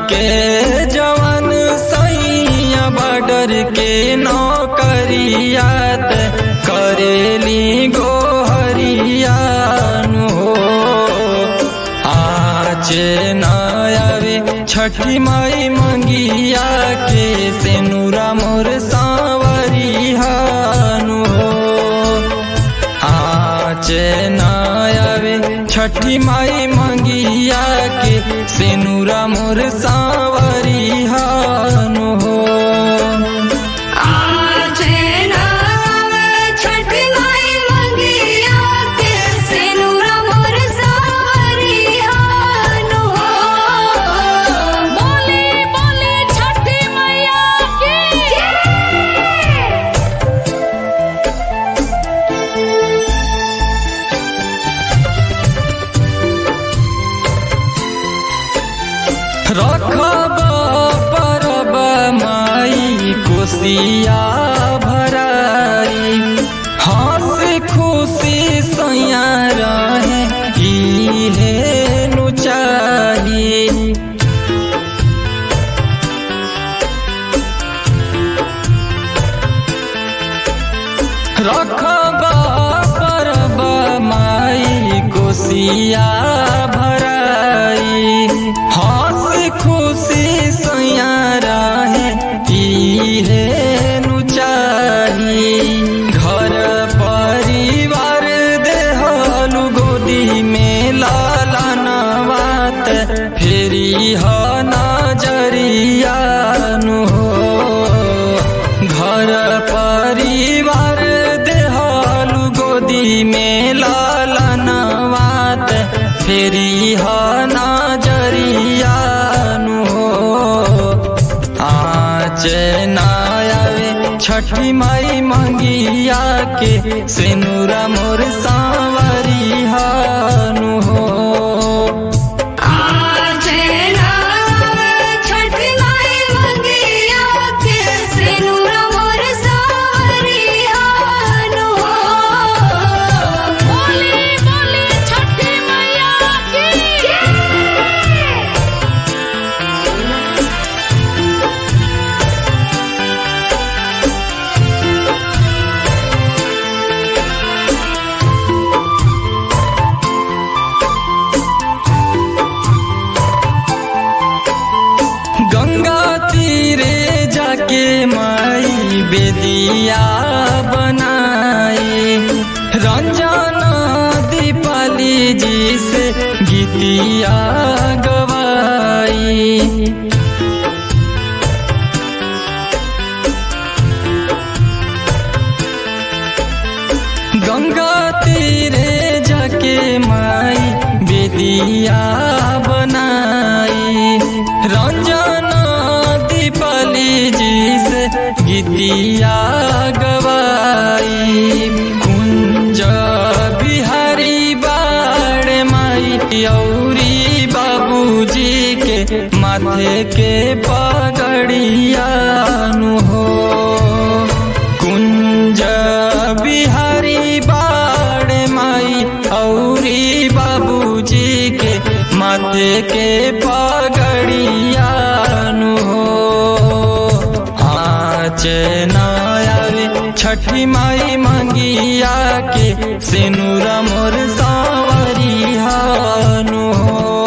के जवान सैया बॉर्डर के नौकरियात करेली गोहरियानु हो आचे नयावे छठी माई मंगिया के सेनुरा मोर सावरिहानु हो आचे नयावे छठी माई मंगिया के सेनुरा मोर सावरिहानु हो आज नाम छठ माई मंगिया के सिनुरा मोर सावरियानु हो बोले बोले छठी मैया की रखब परब माई कोसिया भराई हंस खुशी सैया रहे इहे नु चाही रखब परब माई कोसिया भराई हंस खुशी सैया रहे इहे नु चाही घर परिवार देहलु गोदी में लालनवात फेरी ह नजरियानु हो घर परिवार देहलु गोदी में लालनवात फेरी ह नजरियानु हो आच नायावे छठी माई मंगिया के सेनुरा मोर सावरिहानु हो आज नाम छठ माई मंगिया के सिनुरा मोर सावरियानु हो बोले बोले छठी मैया की गंगा तीरे जाके माई बेदिया बनाए रंजन दीपाली जी से गीतिया गवाई गंगा तीरे जाके माई बेदिया बनाई रंजन दीपाली जी से गीतिया गवाई कुंज बिहारी बाड़ माई औरी बाबूजी के माथे के पगड़ियानु हो कुंज बिहारी बाड़ माई औरी बाबूजी के माथे के पगड़ियानु हो आच नायावे छठी माई मंगिया के सिनुरा मोर सावरिहानु हो